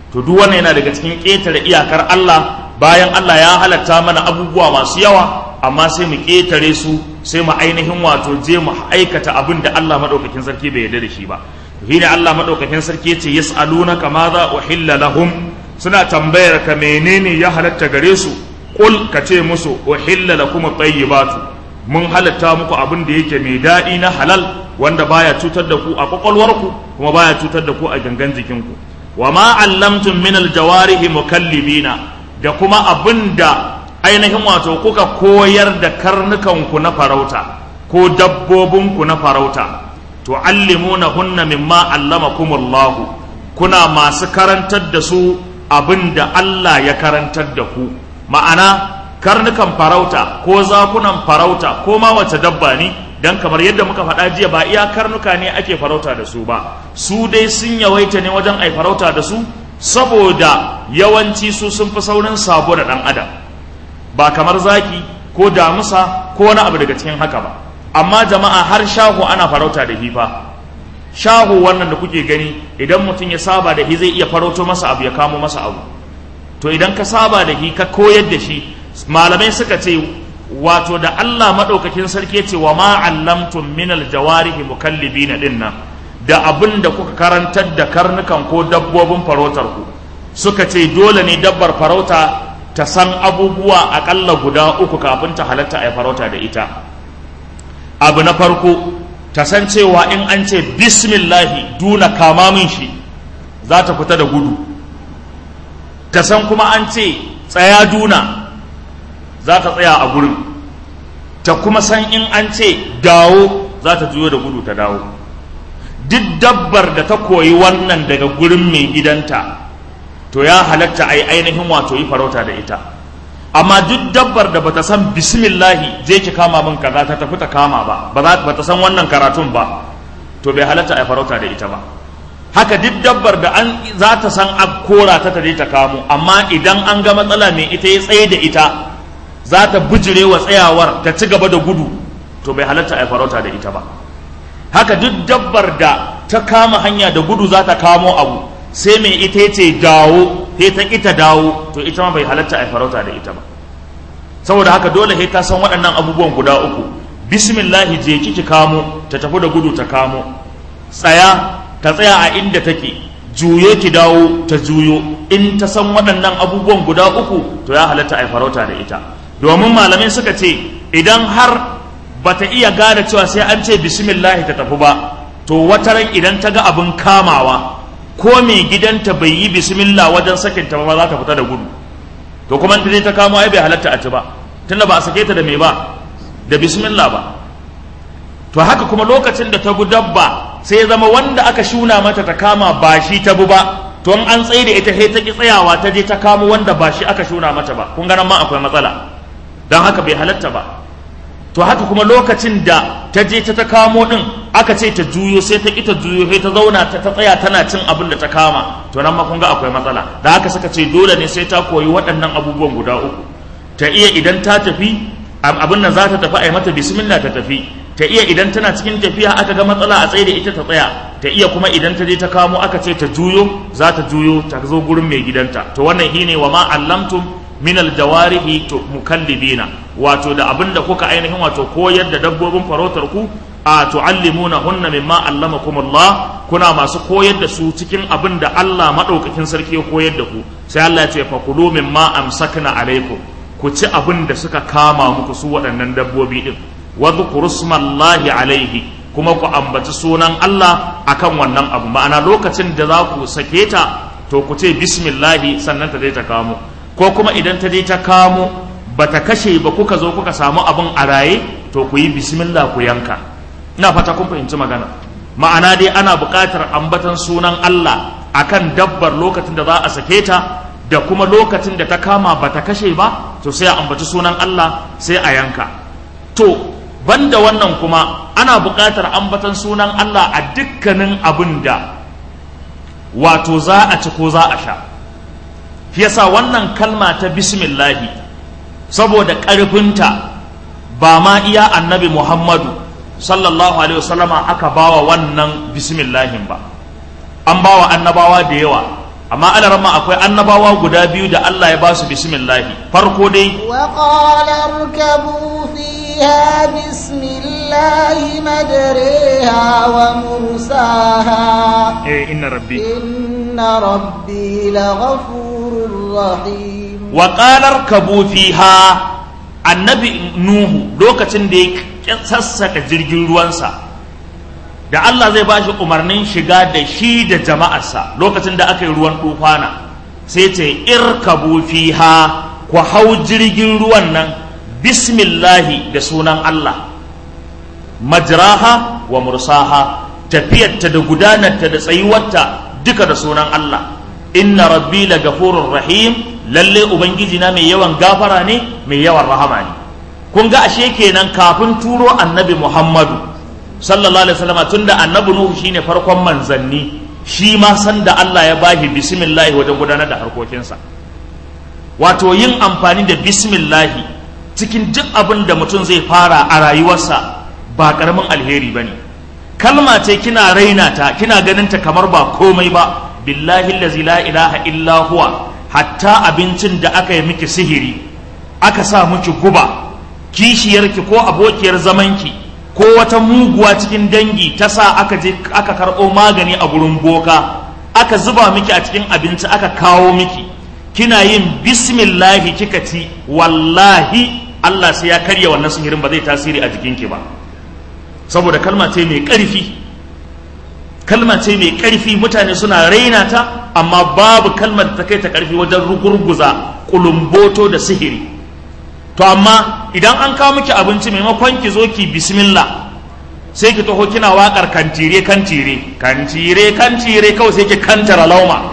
to duk wannan yana daga cikin ƙetare iyakar Allah bayan Allah ya halatta mana abubuwa masu yawa amma sai mu ƙetare su sai mu ainihin wato je mu aikata abin da Allah maɗaukakin sarki bai yarda da shi ba shi ne Allah maɗaukakin sarki yace yas'alunaka madha uhilla lahum suna tambayar ka menene ya halatta gare su qul ka ce musu uhilla lakum at-tayyibatu mun halatta muku abin da yake mai daɗi na halal wanda baya cutar da ku a kwakwalwarku kuma baya cutar da ku a gangan jikinku wa ma allamtum min aljawarihi mukallibina da kuma abinda ainihin wato kuka koyar da karnukanku na farauta ko dabbobinku na farauta to allimuna hunna mimma allamakumullahu kuna masu karantar da su abinda Allah ya karantar da ku ma'ana karnukan farauta ko zakunan farauta ko ma wace dabba ne dan kamar yadda muka faɗa jiya ba iya karnuka ne ake farauta da su ba su dai sun yawaita ne wajen ai farauta da su saboda yawanci su sun fi saurin sabo da ɗan adam ba kamar zaki ko damusa ko wani abu daga cikin haka ba amma jama'a har shahu ana farauta da hifa shahu wannan da kuke gani idan mutum ya saba da hi zai iya farauto masa abu ya kamo masa abu to idan ka saba da hi ka koyar da shi malamai suka ce wato da Allah maɗaukakin sarki ya ce wa ma allamtum min aljawarihi mukallibina dinnan da abin da kuka karantar da karnukan ko dabbobin farautar ku suka ce dole ne dabbar farauta ta san abubuwa akalla guda uku kafin ta halatta a farauta da ita abu na farko ta san cewa in an ce bismillahi duna kama min shi za ta fita da gudu ta san kuma an ce tsaya duna za ta tsaya a gurin ta kuma san in an ce dawo za ta juyo da gudu ta dawo duk dabbar da ta koyi wannan daga gurin mai gidanta to ya halatta a yi ainihin wato yi farauta da ita amma duk dabbar da bata san bismillahi je ki kama min kaza ta tafi ta kama ba ba ta san wannan karatun ba to bai halatta a yi farauta da ita ba haka duk dabbar da an za ta san a kora ta ta je ta kamo amma idan an ga matsala mai ita ya tsaye da ita za ta bijire wa tsayawar ta ci gaba da gudu to bai halatta a farauta da ita ba haka duk dabbar da ta kama hanya da gudu za ta kamo abu sai mai ita ce dawo sai ta ita dawo to ita ma bai halatta a farauta da ita ba saboda haka dole sai ta san waɗannan abubuwan guda uku bismillahi je ki kamo ta tafi da gudu ta kamo tsaya ta tsaya a inda take juyo ki dawo ta juyo in ta san waɗannan abubuwan guda uku to ya halatta a farauta da ita domin malamai suka ce idan har bata iya gane cewa sai an ce bismillahi ta tafi ba to wataran idan ta ga abin kamawa ko mai gidanta bai yi bismillah wajen sakinta ba za ta fita da gudu to kuma ta je ta kamo ai bai halatta a ci ba tunda ba a sake ta da me ba da bismillah ba to haka kuma lokacin da ta bi dabba sai zama wanda aka shuna mata ta kama ba shi ta bi ba to an tsaye da ita sai ta ki tsayawa ta je ta kamo wanda ba shi aka shuna mata ba kun ganin ma akwai matsala don haka bai halatta ba to haka kuma lokacin da ta je ta ta kamo din aka ce ta juyo sai ta ita juyo sai ta zauna ta ta tsaya tana cin abin da ta kama to nan ma kun ga akwai matsala da haka suka ce dole ne sai ta koyi waɗannan abubuwan guda uku ta iya idan ta tafi abin nan za ta tafi a yi mata bismillah ta tafi ta iya idan tana cikin tafiya aka ga matsala a tsaye da ita ta tsaya ta iya kuma idan ta je ta kamo aka ce ta juyo za ta juyo ta zo gurin mai gidanta to wannan shine wa ma allamtum min aljawarihi to mukallibina wato da abinda kuka ainihin wato koyar da dabbobin farautar ku a tuallimuna hunna mimma allamakumullah kuna masu koyar da su cikin abin da Allah madaukakin sarki ya koyar da ku sai Allah ya ce fakulu mimma amsakna alaikum ku ci abin da suka kama muku su waɗannan dabbobi din wa dhkurusmallahi alaihi kuma ku ambaci sunan Allah akan wannan abu ma'ana lokacin da za ku sake ta to ku ce bismillahi sannan ta je ta kamo ko kuma idan ta je ta kamo ba ta kashe ba kuka zo kuka samu abin a raye to ku yi bismillah ku yanka ina fata kun fahimci magana ma'ana dai ana buƙatar ambatan sunan Allah akan dabbar lokacin da za a sake ta da kuma lokacin da ta kama ba ta kashe ba to sai a ambaci sunan Allah sai a yanka to banda wannan kuma ana buƙatar ambatan sunan Allah a dukkanin abin da wato za a ci ko za a sha shi yasa wannan kalma ta bismillahi saboda ƙarfinta ba ma iya annabi muhammadu sallallahu alaihi wasallama aka bawa wannan bismillahin ba an bawa annabawa da yawa amma alarama akwai annabawa guda biyu da Allah ya ba su bismillahi farko dai وقال اركبوا فيها بسم الله مجريها ومرساها eh inna rabbi إن ربي لغفور رحيم wa qalar kabu fiha annabi nuhu lokacin da ya sassaka jirgin ruwansa da Allah zai bashi umarnin shiga da shi da jama'arsa lokacin da aka yi ruwan tufana sai ce irkabu fiha ku hau jirgin ruwan nan bismillahi da sunan Allah majraha wa mursaha tafiyarta da gudanarta da tsayuwarta duka da sunan Allah inna rabbi la gafurur rahim lalle ubangiji na mai yawan gafara ne mai yawan rahama ne kun ga ashe kenan kafin turo annabi Muhammadu sallallahu alaihi wasallam tunda annabi Nuhu shine farkon manzanni shi ma san da Allah ya bashi bismillah wajen gudanar da harkokinsa wato yin amfani da bismillah cikin duk abin da mutum zai fara a rayuwarsa ba karamin alheri bane kalma ce kina raina ta kina ganin ta kamar ba komai ba billahi allazi la ilaha illa huwa hatta abincin da aka yi miki sihiri aka sa miki guba kishiyarki ko abokiyar zamanki ko wata muguwa cikin dangi ta sa aka je aka karɓo magani a gurin boka aka zuba miki a cikin abinci aka kawo miki kina yin bismillahi kika ci wallahi Allah sai ya karya wannan sihirin ba zai tasiri a jikinki ba saboda kalma ce mai ƙarfi kalma ce mai ƙarfi mutane suna raina ta amma babu kalmar da ta kai ta ƙarfi wajen rugurguza kulumboto da sihiri to amma idan an kawo miki abinci maimakon ki zo ki bismillah sai ki taho kina waƙar kantire kantire kantire kantire kawai sai ki kantara lauma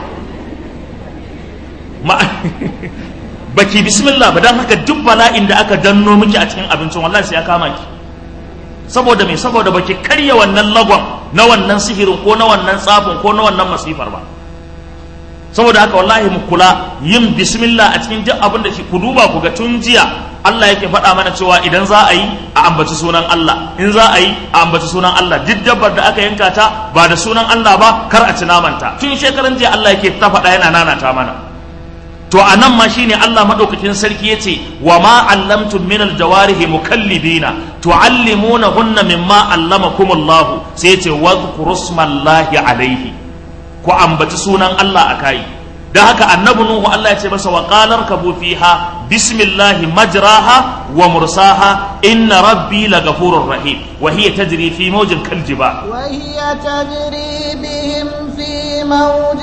baki bismillah ba don haka duk bala'in da aka danno miki a cikin abincin wallahi sai ya kama ki saboda me saboda baki karya wannan lagon na wannan sihirin ko na wannan tsafin ko na wannan masifar ba saboda haka wallahi mu kula yin bismillah a cikin duk abin da shi ku duba ku ga tun jiya Allah yake faɗa mana cewa idan za a yi a ambaci sunan Allah in za a yi a ambaci sunan Allah duk dabbar da aka yanka ta ba da sunan Allah ba kar a ci namanta tun shekaran jiya Allah yake ta faɗa yana nanata mana to a nan ma shine Allah madaukakin sarki yace wa ma allamtum min aljawarihi mukallibina tuallimunahunna mimma allamakumullahu sai yace wadhkuru smallahi alaihi ku ambaci sunan Allah akai da haka annabi nuhu Allah ya ce masa wa qalar kabu fiha bismillahi majraha wa mursaha inna rabbi lagafurur rahim wa hiya tajri fi mawjin kaljibal وهي تجري بهم في موج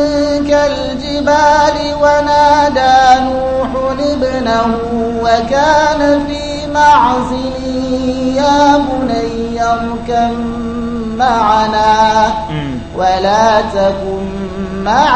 كالجبال ونادى نوح ابنه وكان في معزل يا بني اركب معنا ولا تكن مع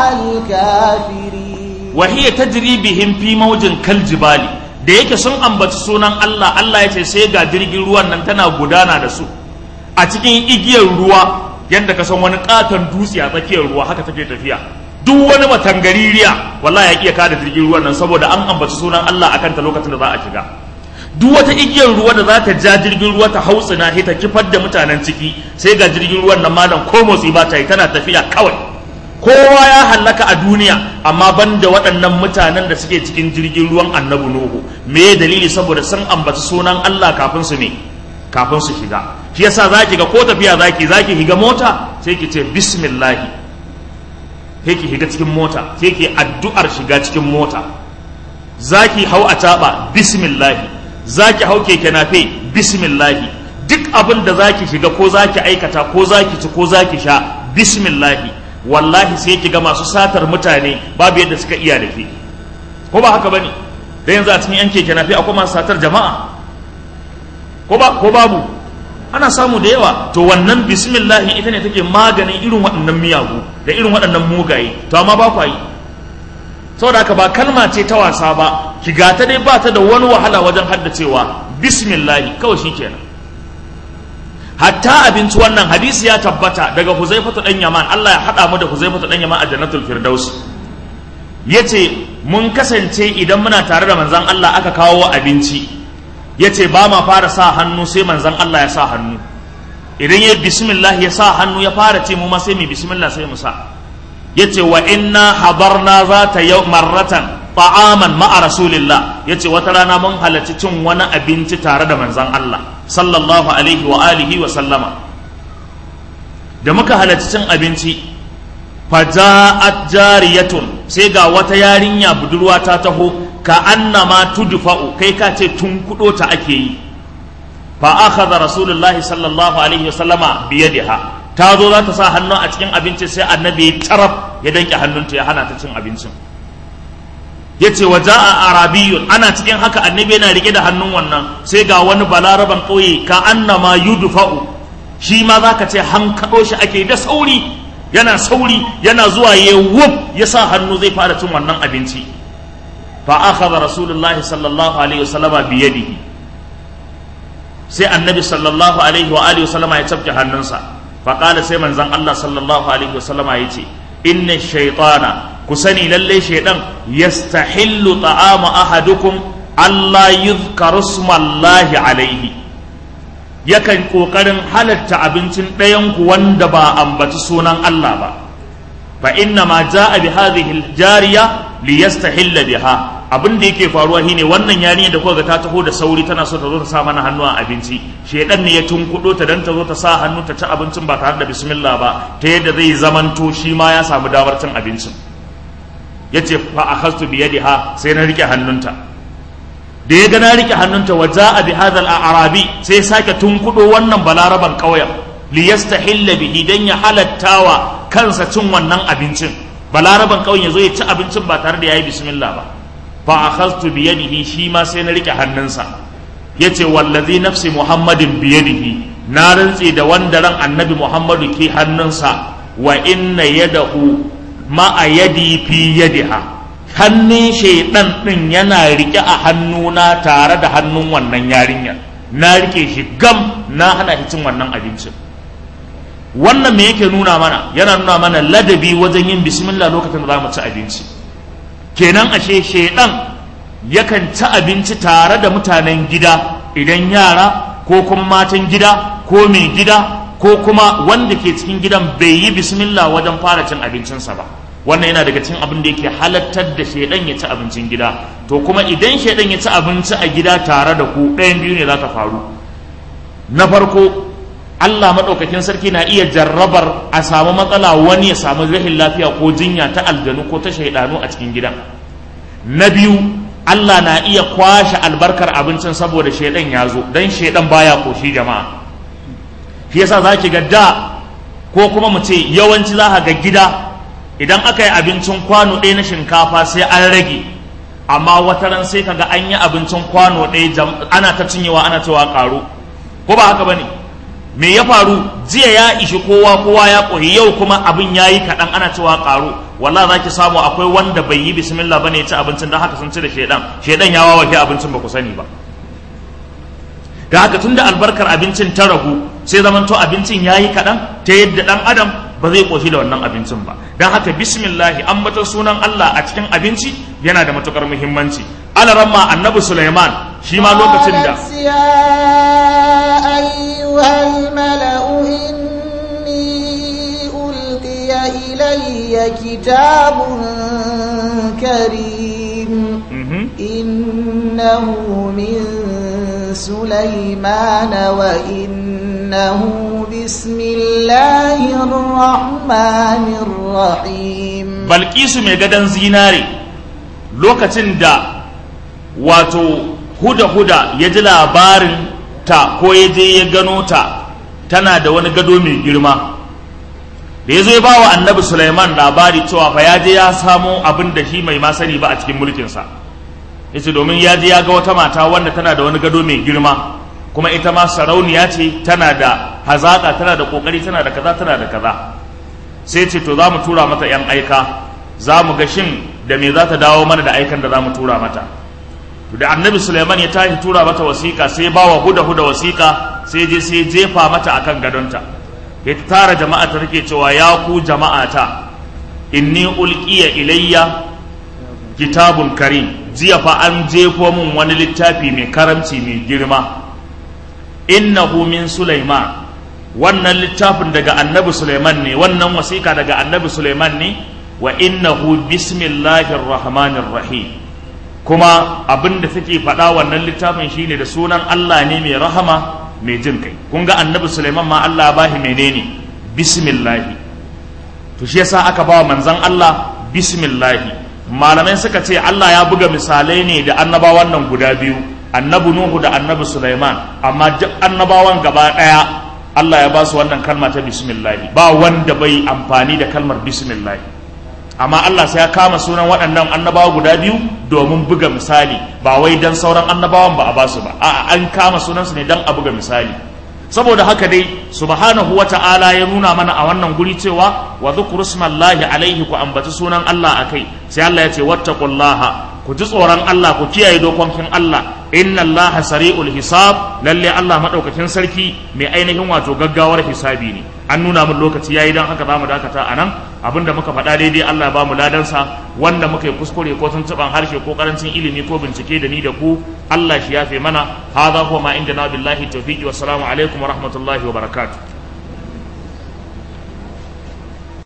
الكافرين وهي تجري بهم في موج كالجبال da yake sun ambaci sunan Allah Allah ya ce sai ga jirgin ruwan nan tana gudana da su a cikin igiyar ruwa yadda ka san wani katon dutse a tsakiyar ruwa haka take tafiya duk wani matangaririya wallahi ya iya kada jirgin ruwan nan saboda an ambaci sunan Allah akan ta lokacin da za a shiga duk wata igiyar ruwa da za ta ja jirgin ruwa ta hautsina ta kifar da mutanen ciki sai ga jirgin ruwan nan malam ko motsi ba ta yi tana tafiya kawai kowa ya hallaka a duniya amma banda waɗannan mutanen da suke cikin jirgin ruwan annabi nuhu me dalili saboda sun ambaci sunan Allah kafin su ne kafin su shiga shi yasa zaki ga ko tafiya zaki zaki higa mota sai ki ce bismillah sai ki higa cikin mota sai ki addu'ar shiga cikin mota zaki hau a taba bismillah zaki hau keke nafe bismillah duk abin da zaki shiga ko zaki aikata ko zaki ci ko zaki sha bismillah wallahi sai ki ga masu satar mutane babu yadda suka iya da ke ko ba haka bane da yanzu a cikin yan keke nafe akwai masu satar jama'a ko ba ko babu ana samu da yawa to wannan bismillah ita ne take maganin irin waɗannan miyagu da irin waɗannan mugaye to amma ba kwa yi saboda haka ba kalma ce ta wasa ba ki gata dai ba ta da wani wahala wajen haddacewa bismillah kawai shikenan hatta abinci wannan hadisi ya tabbata daga huzaifatu dan yaman Allah ya hada mu da huzaifatu dan yaman a jannatul firdaus yace mun kasance idan muna tare da manzon Allah aka kawo abinci yace ba ma fara sa hannu sai manzon Allah ya sa hannu idan ya bismillah ya sa hannu ya fara ce mu ma sai mu bismillah sai mu sa yace wa inna hadarna zata yau marratan ta'aman ma'a rasulillah yace wata rana mun halarci cin wani abinci tare da manzon Allah sallallahu alaihi wa alihi wa sallama da muka halarci cin abinci faja'at jariyatun sai ga wata yarinya budurwa ta taho ka annama tudfa'u kai ka ce tun kudo ta ake yi fa akhadha rasulullahi sallallahu alaihi wasallama bi yadiha ta zo za ta sa hannu a cikin abinci sai annabi taraf ya danke hannunta ya hana ta cin abincin yace wa ja'a arabiyyun ana cikin haka annabi yana rike da hannun wannan sai ga wani balaraban kauye ka annama yudfa'u shi ma zaka ce hankado shi ake da sauri yana sauri yana zuwa ya wuf ya sa hannu zai fara cin wannan abinci fa akhadha rasulullahi sallallahu alaihi wasallama bi yadihi sai annabi sallallahu alaihi wa alihi wasallama ya cafke hannunsa fa qala sai manzon Allah sallallahu alaihi wasallama yace inna shaytana ku sani lalle shaydan yastahillu ta'ama ahadukum Allah yuzkaru smallahi alaihi yakan kokarin halatta abincin ɗayan ku wanda ba ambaci sunan Allah ba fa inna ma jaa bi hadhihi al-jariya liyastahilla biha abin da yake faruwa shine wannan yarinya da kuka ga ta taho da sauri tana so ta zo ta sa mana hannu a abinci shedan ne ya tunkudo ta dan ta zo ta sa hannu ta ci abincin ba tare da bismillah ba ta yadda zai zamanto shi ma ya samu damar cin abincin yace fa akhadtu bi yadiha sai na rike hannunta da ya ga na rike hannunta wa ja'a bi hadha al-arabi sai sake tunkudo wannan balaraban kauyen liyastahilla bihi dan ya halattawa kansa cin wannan abincin balaraban kauyen yazo ya ci abincin ba tare da yayi bismillah ba fa akhadtu bi yadihi shi ma sai na rike hannunsa yace wallazi nafsi muhammadin bi yadihi na rantse da wanda ran annabi muhammadu ke hannunsa wa inna yadahu ma a yadi fi yadiha hannun shaidan din yana rike a hannuna tare da hannun wannan yarinyar na rike shi gam na hana shi cin wannan abincin wannan me yake nuna mana yana nuna mana ladabi wajen yin bismillah lokacin da za mu ci abinci kenan ashe shaidan yakan ci abinci tare da mutanen gida idan yara ko kuma matan gida ko mai gida ko kuma wanda ke cikin gidan bai yi bismillah wajen fara cin abincinsa ba wannan yana daga cikin abin da yake halattar da shaidan ya ci abincin gida to kuma idan shaidan ya ci abinci a gida tare da ku ɗayan biyu ne za ta faru na farko Allah maɗaukakin sarki na iya jarrabar a samu matsala wani ya samu rahin lafiya ko jinya ta aljanu ko ta shaidanu a cikin gidan na biyu Allah na iya kwashe albarkar abincin saboda shaidan ya zo don shaidan baya koshi jama'a shi yasa za ki ga da ko kuma mu ce yawanci za ga gida idan aka yi abincin kwano ɗaya na shinkafa sai an rage amma wata ran sai kaga an yi abincin kwano ɗaya ana ta cinyewa ana cewa ƙaro ko ba haka bane me ya faru jiya ya ishi kowa kowa ya ƙoyi yau kuma abin ya yi kaɗan ana cewa ƙaro walla za ki samu akwai wanda bai yi bismillah bane ya ci abincin don haka sun ci da shaidan shaidan ya wawake abincin ba ku sani ba da haka tun da albarkar abincin ta ragu sai zamanto abincin ya yi kaɗan ta yadda ɗan adam ba zai ƙoshi da wannan abincin ba don haka bismillahi ambata sunan Allah a cikin abinci yana da matukar muhimmanci alaramma annabi Sulaiman shi ma lokacin da إلي كتاب كريم إنه من سليمان وإنه بسم الله الرحمن الرحيم balkisu mai gadon zinare lokacin da wato huda-huda ya ji labarin ta ko ya je ya gano ta tana da wani gado mai girma da ya zo ya ba wa annabi Sulaiman labari cewa fa ya je ya samo abin da shi mai masani ba a cikin mulkinsa ya ce domin ya je ya ga wata mata wanda tana da wani gado mai girma kuma ita ma sarauniya ce tana da hazaƙa tana da ƙoƙari tana da kaza tana da kaza sai ce to za mu tura mata 'yan aika za mu ga shin da me za ta dawo mana da aikan da za mu tura mata to da annabi suleiman ya tashi tura mata wasiƙa sai ba wa huda huda wasiƙa sai je sai jefa mata akan gadonta ya tara jama'a ta take cewa ya ku jama'ata inni ulqiya ilayya kitabun karim jiya fa an jefo min wani littafi mai karamci mai girma innahu min sulaiman wannan littafin daga annabi Suleiman ne wannan wasiƙa daga annabi Suleiman ne wa innahu bismillahir rahmanir rahim kuma abin da suke faɗa wannan littafin shine da sunan Allah ne mai rahama mai jin kai kun ga annabi Sulaiman ma Allah ba shi menene bismillahi to shi yasa aka ba manzon Allah bismillahi malamai suka ce Allah ya buga misalai ne da annabawan nan guda biyu annabi Nuhu da annabi Sulaiman amma duk annabawan gaba ɗaya Allah ya ba su wannan kalma ta bismillahi ba wanda bai amfani da kalmar bismillahi amma Allah sai ya kama sunan waɗannan annabawa guda biyu domin buga misali ba wai dan sauran annabawan ba a basu ba a'a an kama sunansu ne dan a buga misali saboda haka dai subhanahu wata'ala ya nuna mana a wannan guri cewa wa dhkuru smallahi alaihi ku ambaci sunan Allah akai sai Allah ya ce wattaqullaha ku ji tsoron Allah ku kiyaye dokokin Allah inna Allah sari'ul hisab lalle Allah madaukakin sarki mai ainihin wato gaggawar hisabi ne an nuna min lokaci yayi dan haka zamu dakata anan abinda muka faɗa daidai Allah ba mu ladansa wanda muka yi kuskure ko tuntuban harshe ko karancin ilimi ko bincike da ni da ku Allah shi yafe mana hadha huwa ma indana billahi tawfiqi wassalamu alaikum wa rahmatullahi wa barakatuh